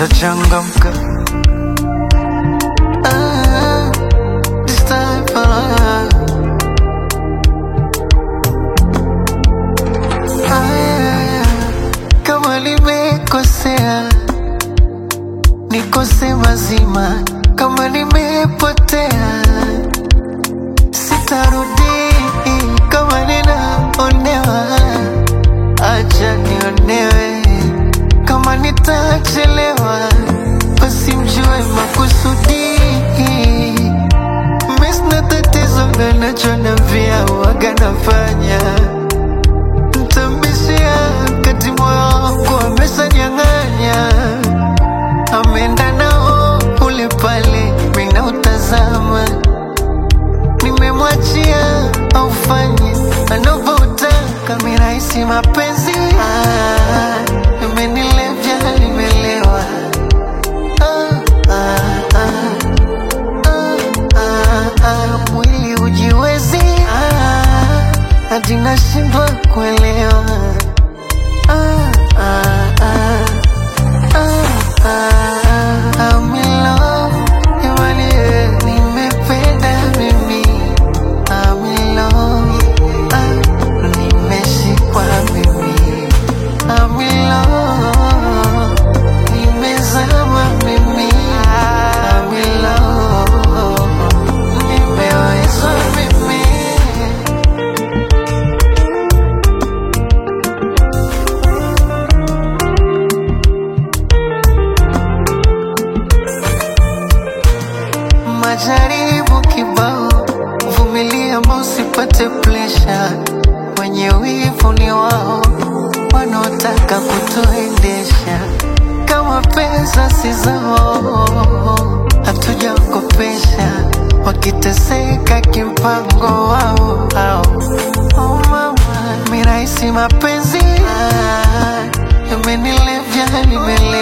nishachangamka. Ah, this time, ah. Aya, kama nimekosea nikose mazima, kama nimepotea sitarudi, kama ninaonewa acha nionewe, kama nitachelewa basi mjue makusudi. Mimi sina tatizo na nachonambia waga nafanya Mtambishia kati moyo wangu ameshanyang'anya, ameenda nao ule pale, mina utazama, nimemwachia aufanye anavyotaka, mirahisi mapenzi ah, imenilevya nimelewa ah, ah, ah, ah, ah, ah, mwili ujiwezi ah, hadi nashindwa kuelewa ah, ah, ah, ah, ah, I'm in love, jamani, eh, nimependa mimi I'm in love, ah, nimeshikwa mimi I'm in love, nimezama mimi I'm in love, nimewezwa mimi majaribu kibao, vumilia ama usipate presha. Wenye wivu ni wao wanaotaka kutuendesha, kama pesa si zao, hatujakopesha wakiteseka kimpango wao hao. Oh mama, mirahisi mapenzi ah, imenilevya nimelewa